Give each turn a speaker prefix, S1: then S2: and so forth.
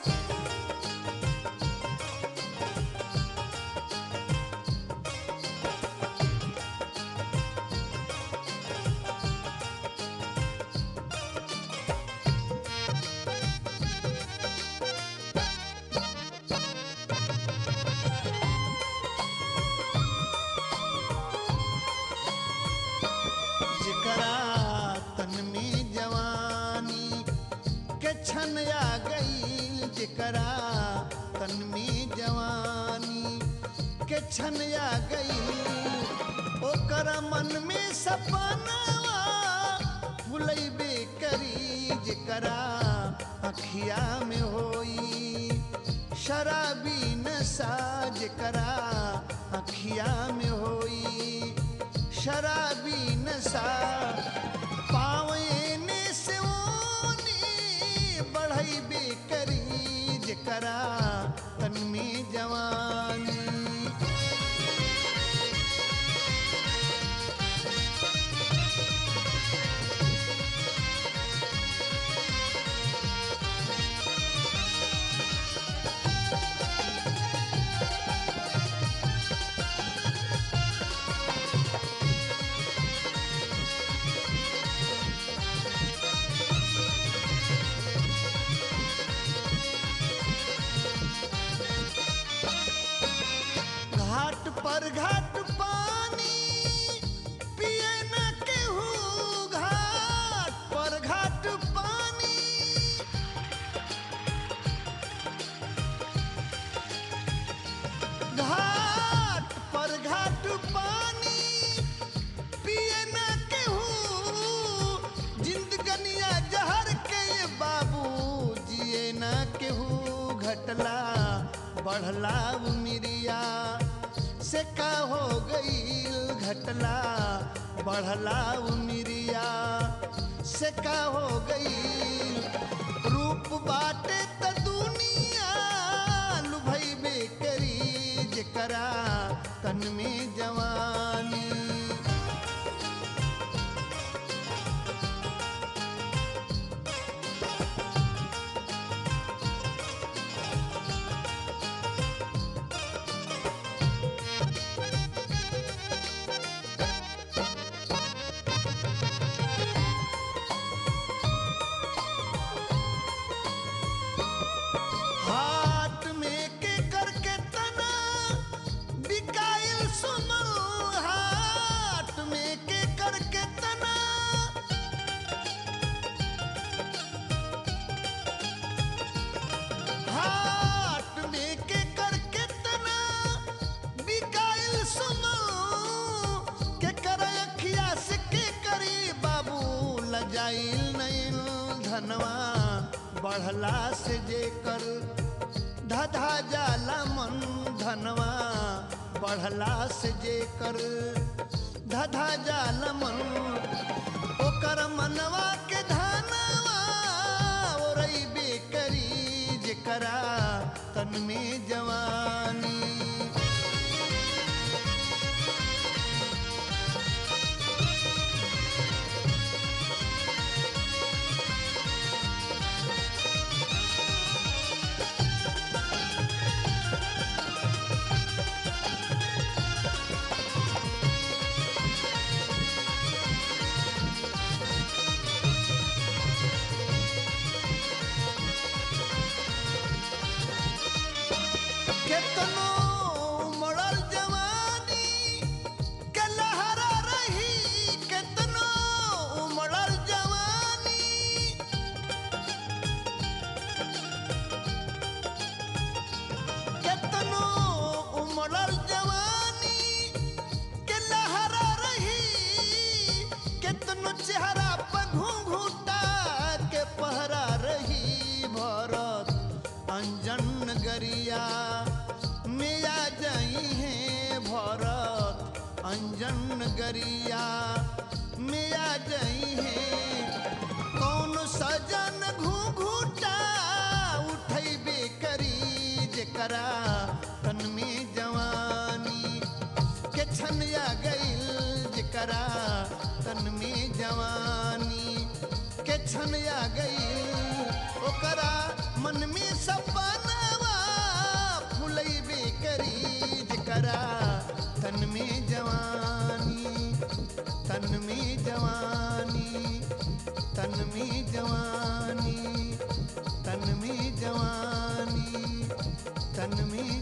S1: जेकरा तन में जवानी के छन आ गई जेकरा तन में जवानी के छन आ गई ओकर मन में सपनावा फुलैबे करी जेकरा अखिया में होई शराबी नशा जेकरा अखिया में होई शराबी नशा पावने से ओनी बढ़ई बेकरी जेकरा तन में जवानी घाट पर घाट पानी पिए न केहू घाट पर घाट पानी घाट पर घाट पानी पिए न केहू जिंदगनिया जहर के बाबू जिए न केहू घटला बढ़ला उमिरिया से का हो गई घटला बढ़ला उमिरिया से का हो गई रूप बाटे त दुनिया लुभैबे करी जेकरा तन में जवानी हाथ में के करके तना बिकाइल सुनल हाथ में के करके तना हाथ में के करके तना बिकाइल सुनल के कर अखिया से के करी बाबू लजाइल नहीं धनवा बढ़ला से जे कर धधा जाला मन धनवा बढ़ला से जे कर धधा जाला मन ओकर मनवा के धनवा ओरई बेकरी जेकरा तन में जवानी केतनो मरल जवानी के लहरा रही केतनो उमड़ल जवानी केतनो उमड़ल जवानी के लहरा रही केतनो चेहरा पर घूंघूटा के पहरा रही भरत अंजन गरिया में आ जाई है भरत अंजन गरिया में आ जाई है कौन सजन घूंघूटा उठैबे करी जेकरा तन में जवानी के छनिया गईल जेकरा तन में जवानी के छनिया गईल ओकरा मन में सपा करा तन में जवानी तन में जवानी तन में जवानी तन में जवानी तन में